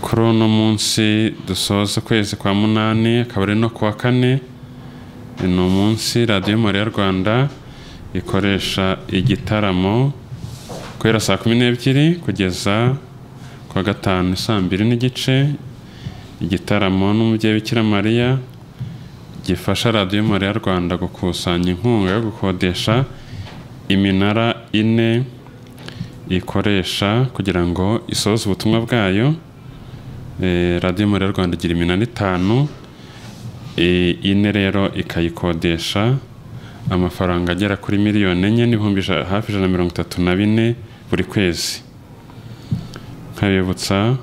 kuri uno munsi dusoza ukwezi kwa munani akaba ari no kuwa kane ni umunsi radiyo mariya rwanda ikoresha igitaramo guhera saa kumi n'ebyiri kugeza kuwa gatanu saa mbiri n'igice igitaramo n'umubyeyi bikira mariya gifasha radiyo mariya rwanda gukusanya inkunga yo gukodesha iminara ine ikoresha kugira ngo isoze ubutumwa bwayo Eh, radiyo mariya rwanda igira iminara itanu Eh, ine rero ikayikodesha amafaranga agera kuri miliyoni enye n'ibihumbi ija- hafi ijana na mirongo itatu na bine buri kwezi nkabibutsa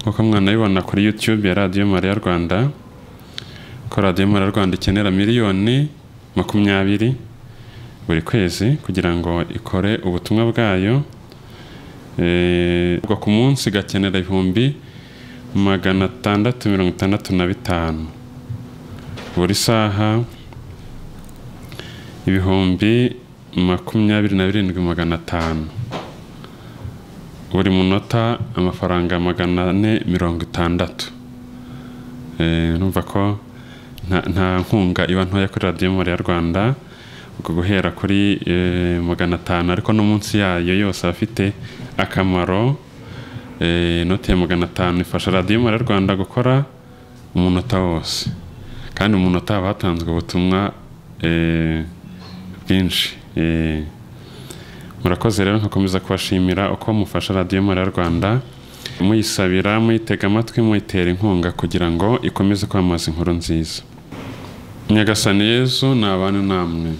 nk'uko mwanabibona kuri youtube ya radiyo mariya rwanda ko radiyo mariya rwanda ikenera miliyoni makumyabiri buri kwezi kugira ngo ikore ubutumwa bwayo Eh, ubwo ku munsi igakenera ibihumbi magana atandatu mirongo itandatu na bitanu buri saha ibihumbi makumyabiri na birindwi magana atanu buri munota amafaranga magana ane mirongo itandatu Eh, urumva ko nta- nta nkunga iba ntoya kuri radiyo muri ya rwanda ubwo guhera kuri eh, magana atanu ariko no munsi yayo yose aba afite akamaro Eh, inoti ya magana atanu ifasha radiyo mara rwanda gukora umunota wose kandi umunota haba hatanzwe ubutumwa eh, bwinshi Eh, murakoze rero nkakomeza kubashimira uko mufasha radiyo mara rwanda muyisabira muyitega amatwi muyitera inkunga kugira ngo ikomeze kwamamaza inkuru nziza nyagasani yezu ni abantu namwe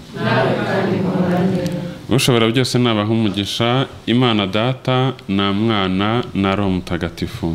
ushobora byose nabaha umugisha imana data na mwana na roho mutagatifu